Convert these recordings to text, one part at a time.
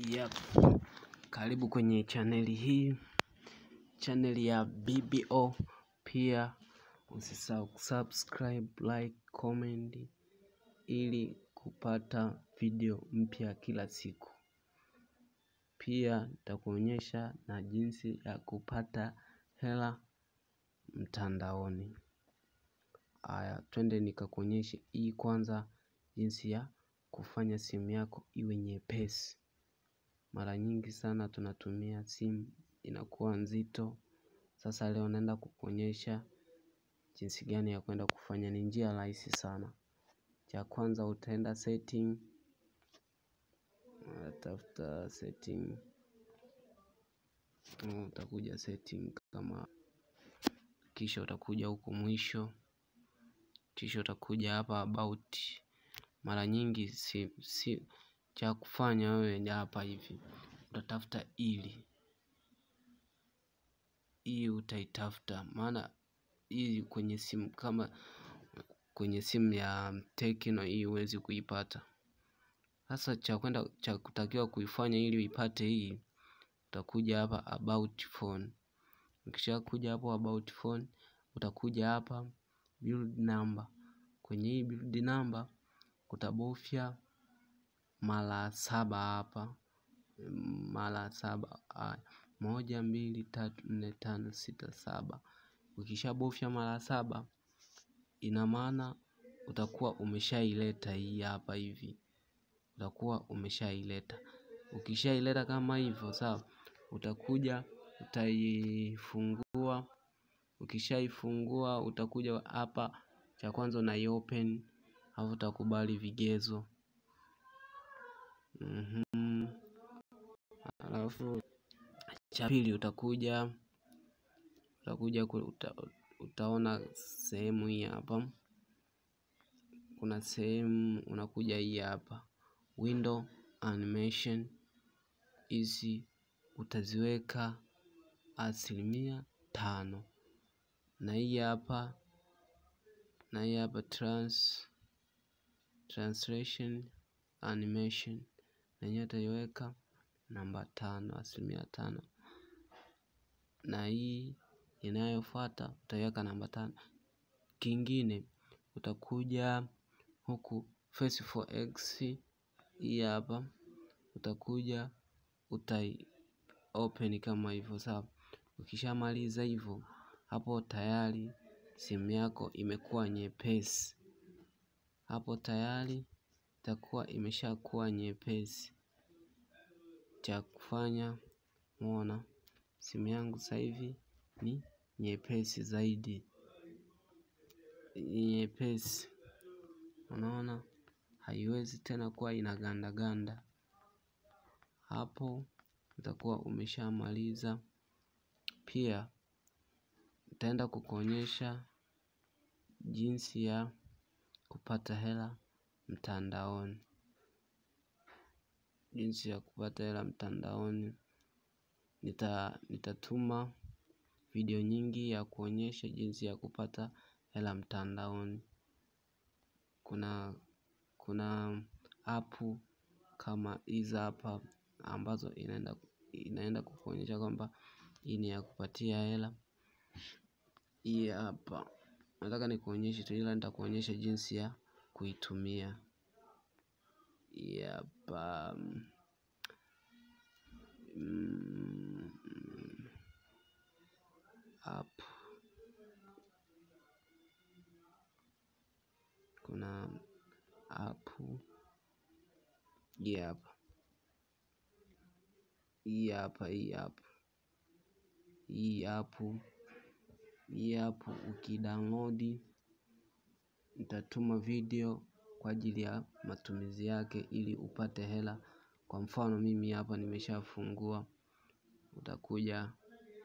Yep. Karibu kwenye chaneli hii, chaneli ya BBO. Pia usisahau kusubscribe, like, comment ili kupata video mpya kila siku. Pia nitakuonyesha na jinsi ya kupata hela mtandaoni. Aya, twende nikakuonyeshe hii kwanza, jinsi ya kufanya simu yako iwe nyepesi. Mara nyingi sana tunatumia simu inakuwa nzito. Sasa leo naenda kukuonyesha jinsi gani ya kuenda kufanya ni njia rahisi sana. Cha kwanza utaenda setting, tafuta setting, utakuja setting kama kisha utakuja huku mwisho, kisha utakuja hapa about. Mara nyingi si cha kufanya wewe hapa hivi, utatafuta ili hii utaitafuta maana hii kwenye simu kama kwenye simu ya Tecno hii huwezi kuipata. Sasa cha kwenda cha kutakiwa kuifanya ili uipate hii, utakuja hapa about phone. Ukishakuja hapo about phone, utakuja hapa build number. Kwenye hii build number utabofya mara saba hapa, mara saba moja mbili tatu nne tano sita saba. Ukishabofya mara saba ina maana utakuwa umeshaileta hii hapa hivi, utakuwa umeshaileta. Ukishaileta kama hivyo sawa, utakuja utaifungua. Ukishaifungua utakuja hapa, cha kwanza unaiopen alafu utakubali vigezo. Alafu cha pili utakuja utakuja utaona sehemu hii hapa, kuna sehemu unakuja hii hapa window animation hizi utaziweka asilimia tano na hii hapa na hii hapa translation animation na yenyewe utaiweka namba tano asilimia tano na hii inayofuata utaiweka namba tano. Kingine utakuja huku face for x hii hapa utakuja utai open kama hivyo sawa. Ukishamaliza hivyo hapo tayari simu yako imekuwa nyepesi. Hapo tayari itakuwa imeshakuwa nyepesi. Cha kufanya umeona simu yangu sasa hivi ni nyepesi zaidi. Nyepesi unaona haiwezi tena kuwa inaganda ganda. Hapo utakuwa umeshamaliza. Pia nitaenda kukuonyesha jinsi ya kupata hela mtandaoni. Jinsi ya kupata hela mtandaoni. Nitatuma video nyingi ya kuonyesha jinsi ya kupata hela mtandaoni. Kuna apu kama hizi hapa ambazo inaenda kukuonyesha kwamba hii ni ya kupatia hela. Hii hapa nataka nikuonyeshe tu ila nitakuonyesha jinsi ya kuitumia hii hapa app kuna apu hii hapa hii hapa hii apu hii apu hii apu ukidownload nitatuma video kwa ajili ya matumizi yake ili upate hela. Kwa mfano mimi hapa nimeshafungua. Utakuja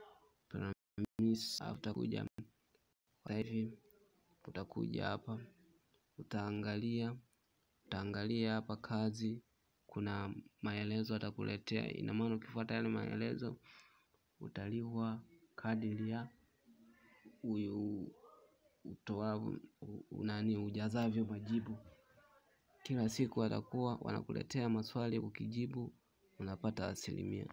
utakuja hivi utakuja hapa utaangalia utaangalia hapa kazi kuna maelezo atakuletea ina maana ukifuata yale maelezo utalipwa kadiri ya ujazavyo majibu. Kila siku watakuwa wanakuletea maswali ukijibu unapata asilimia.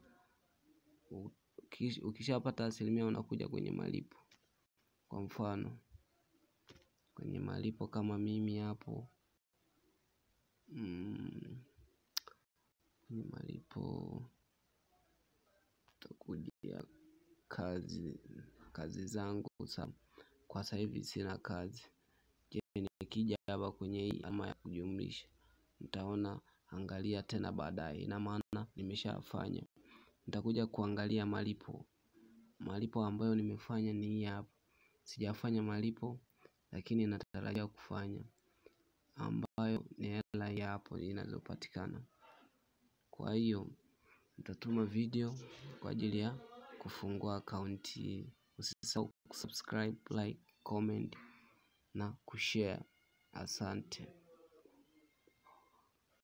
Ukishapata asilimia unakuja kwenye malipo. Kwa mfano kwenye malipo kama mimi hapo kwenye malipo utakuja kazi zangu kwa sasa hivi sina kazi. Je nikija hapa kwenye hii ama ya kujumlisha nitaona angalia tena baadaye ina maana nimeshafanya. Nitakuja kuangalia malipo. Malipo ambayo nimefanya ni hii hapa. Sijafanya malipo lakini natarajia kufanya ambayo ni hela hii hapo inazopatikana. Kwa hiyo nitatuma video kwa ajili ya kufungua akaunti. Usisahau kusubscribe, like, comment na kushare. Asante.